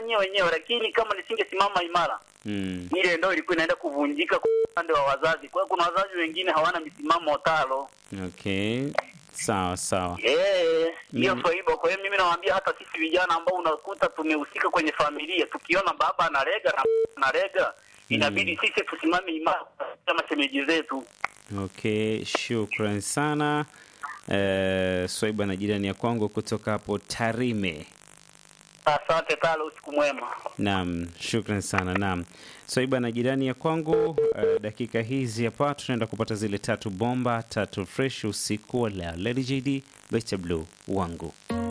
nyie wenyewe, lakini kama nisingesimama imara, Mm. ile ndoa ilikuwa inaenda kuvunjika kwa upande wa wazazi. Kwa hiyo kuna wazazi wengine hawana misimamo talo. Okay. Sawa sawa. Eh, hiyo Mm. swaiba. Kwa hiyo mimi nawaambia hata sisi vijana ambao unakuta tumehusika kwenye familia, tukiona baba analega na analega, inabidi sisi tusimame imara kama shemeji zetu. Okay, shukran sana. Eh, Swaiba na jirani ya kwangu kutoka hapo Tarime. Asante talo, usiku mwema. Naam, shukran sana. Naam, Swaiba na jirani ya kwangu. eh, dakika hizi hapa tunaenda kupata zile tatu bomba tatu fresh usiku wa leo. Lady JD, Beta Blue wangu.